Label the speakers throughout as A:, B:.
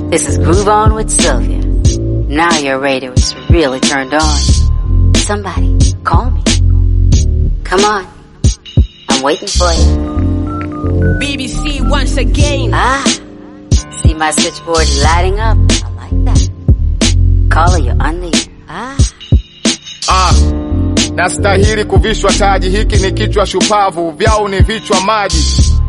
A: This is Groove On with Sylvia. Now your radio is really turned on. Somebody, call me. Come on. I'm waiting for you.
B: BBC once again.
A: Ah, see my switchboard lighting up. I like that. Caller, you're on the air. Ah,
C: Ah, nastahili kuvishwa taji, hiki ni kichwa shupavu, vyao ni vichwa maji.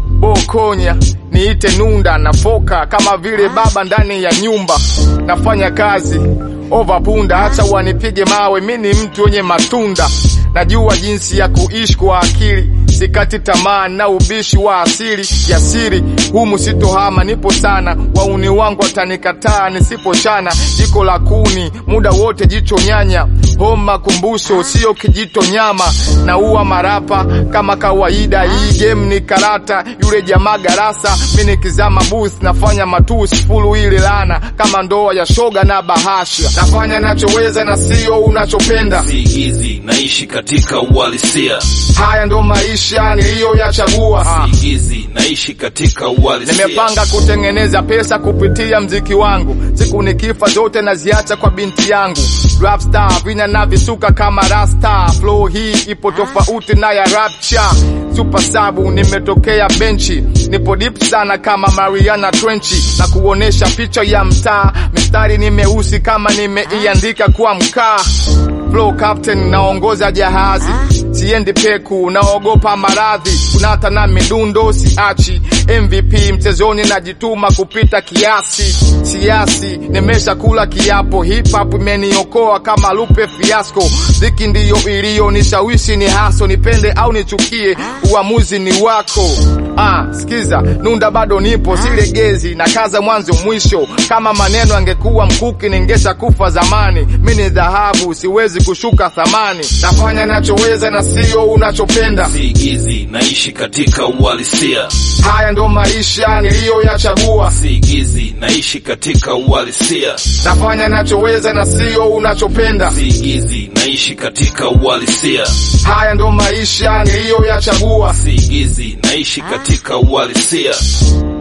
C: Bokonya niite nunda, nafoka kama vile baba ndani ya nyumba, nafanya kazi ova punda, acha wanipige mawe, mi ni mtu wenye matunda, najua jinsi ya kuishi kwa akili sikati tamaa na ubishi wa asili ya siri humu sitohama, nipo sana, wauni wangu watanikataa nisipochana, jiko la kuni muda wote, jicho nyanya, homa kumbusho, sio kijito nyama, naua marapa kama kawaida, hii game ni karata, yule jamaa garasa, mi nikizama booth nafanya matusi fulu ile lana, kama ndoa ya shoga na bahasha, nafanya nachoweza na sio unachopenda,
D: Siigizi naishi katika uhalisia.
C: haya ndo maisha niliyoyachagua.
D: Siigizi naishi katika uhalisia.
C: Nimepanga kutengeneza pesa kupitia mziki wangu, siku nikifa zote naziacha kwa binti yangu. Rap star vina na visuka kama rasta, flow hii ipo tofauti na ya rapcha. Super sabu nimetokea benchi, nipo deep sana kama Mariana Trenchi, na kuonesha picha ya mtaa, mistari ni meusi kama nimeiandika kwa mkaa. Flow captain naongoza jahazi, siendi peku, naogopa maradhi, kunata na midundo siachi. MVP mchezoni najituma kupita kiasi, siasi nimesha kula kiapo, hip hop imeniokoa kama Lupe Fiasco. Dhiki ndiyo iliyonishawishi ni haso, nipende au nichukie, uamuzi ni wako. Ah, sikiza, nunda bado nipo, silegezi na kaza mwanzo mwisho. Kama maneno angekuwa mkuki, ningesha kufa zamani. Mi ni dhahabu, siwezi kushuka thamani. Nafanya nachoweza na sio unachopenda.
D: Siigizi naishi katika uhalisia.
C: Haya ndo maisha niliyoyachagua.
D: Siigizi naishi katika uhalisia.
C: Nafanya nachoweza na sio unachopenda.
D: Siigizi naishi katika uhalisia.
C: Haya ndo maisha niliyoyachagua.
D: Siigizi naishi katika uhalisia.